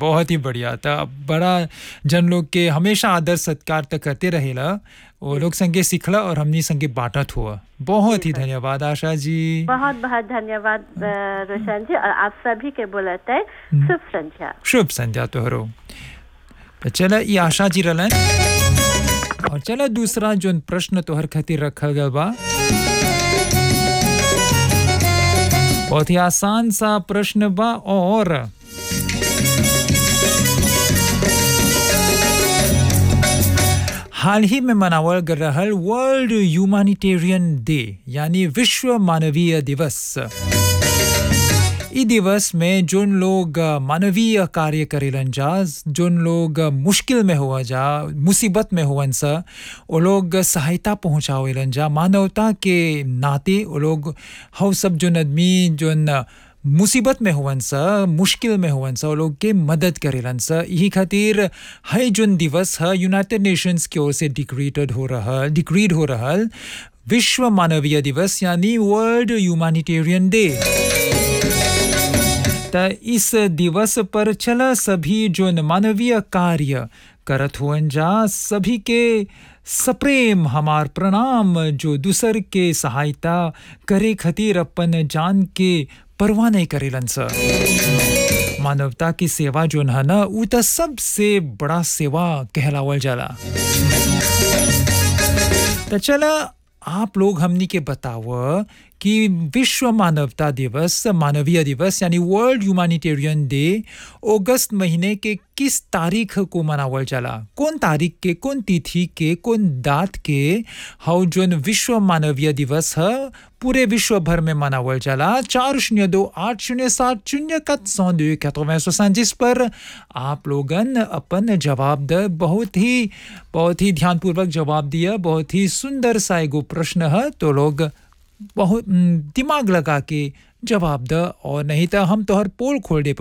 बहुत ही बढ़िया था बड़ा जन लोग के हमेशा आदर सत्कार तक करते रहेला वो लोग संगे सीखला और हमनी संगे बांटत हुआ बहुत ही धन्यवाद आशा जी बहुत बहुत धन्यवाद अ, रोशन जी और आप सभी के बोलते हैं शुभ संध्या शुभ संध्या तोहरो तो चला ये आशा जी रहलन और चला दूसरा जो प्रश्न तोहर खातिर रखल गया बा बहुत ही आसान सा प्रश्न बा और हाल ही में मनावल गल रहल वर्ल्ड ह्यूमैनिटेरियन डे यानी विश्व मानवीय दिवस ई दिवस में जोन लोग अ, मानवीय कार्य करेलन जा जोन लोग अ, मुश्किल में हुआ जा मुसीबत में हुवन सा वो लोग सहायता पहुंचावेलन जा मानवता के नाते वो लोग हव सब जोन आदमी जोन अ, मुसीबत में हुवन सा मुश्किल में हुवन सा वो लोग के मदद करेलन सा यही खातिर है जोन दिवस है यूनाइटेड नेशंस की ओर से डिक्रीटेड हो रहा डिक्रीड हो रहा विश्व मानवीय दिवस यानी वर्ल्ड ह्यूमैनिटेरियन डे त इस दिवस पर चला सभी जो मानवीय कार्य करत हुअन जा सभी के सप्रेम हमार प्रणाम जो दूसर के सहायता करे खातिर अपन जान के परवाह नहीं करेलन स मानवता की सेवा जोन है ना उ त सबसे बड़ा सेवा कहलावल जाला तो चला आप लोग हमनी के बताव कि विश्व मानवता दिवस मानवीय दिवस यानी वर्ल्ड ह्यूमैनिटेरियन डे अगस्त महीने के किस तारीख को मनावल जाला कौन तारीख के कौन तिथि के कौन दात के हाउ जोन विश्व मानवीय दिवस है पूरे विश्व भर में मनावल जाला चार शून्य दो आठ शून्य सात शून्य कत सौ दो quatre जिस पर आप लोगन अपन जवाब द बहुत ही बहुत ही ध्यानपूर्वक जवाब दिया बहुत ही सुंदर सा एगो प्रश्न है तो लोग बहुत हम्म, दिमाग लगा के जवाब द और नहीं तो हम तोहर पोल खोल दे